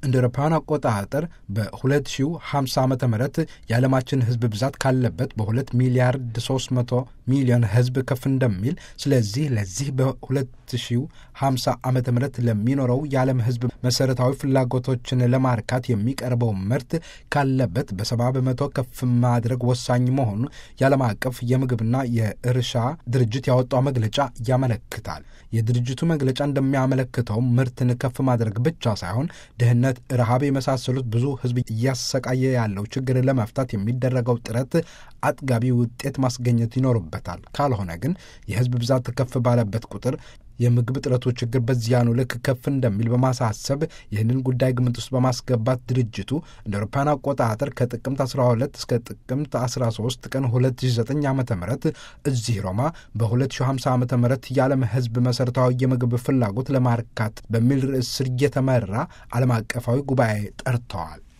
እንደ አውሮፓውያን አቆጣጠር በ2050 ዓ ም የዓለማችን ሕዝብ ብዛት ካለበት በ2 ሚሊያርድ 300 ሚሊዮን ሕዝብ ከፍ እንደሚል ስለዚህ ለዚህ በ2050 ዓ ም ለሚኖረው የዓለም ሕዝብ መሠረታዊ ፍላጎቶችን ለማርካት የሚቀርበው ምርት ካለበት በሰባ በመቶ ከፍ ማድረግ ወሳኝ መሆኑ የዓለም አቀፍ የምግብና የእርሻ ድርጅት ያወጣው መግለጫ ያመለክታል። የድርጅቱ መግለጫ እንደሚያመለክተው ምርትን ከፍ ማድረግ ብቻ ሳይሆን ድህነት፣ ረሃብ የመሳሰሉት ብዙ ህዝብ እያሰቃየ ያለው ችግር ለመፍታት የሚደረገው ጥረት አጥጋቢ ውጤት ማስገኘት ይኖርበታል። ካልሆነ ግን የህዝብ ብዛት ከፍ ባለበት ቁጥር የምግብ እጥረቱ ችግር በዚያኑ ልክ ከፍ እንደሚል በማሳሰብ ይህንን ጉዳይ ግምት ውስጥ በማስገባት ድርጅቱ እንደ አውሮፓውያን አቆጣጠር ከጥቅምት 12 እስከ ጥቅምት 13 ቀን 2009 ዓ ም እዚህ ሮማ በ2050 ዓ ም የዓለም ህዝብ መሠረታዊ የምግብ ፍላጎት ለማርካት በሚል ርዕስ ስር እየተመራ ዓለም አቀፋዊ ጉባኤ ጠርተዋል።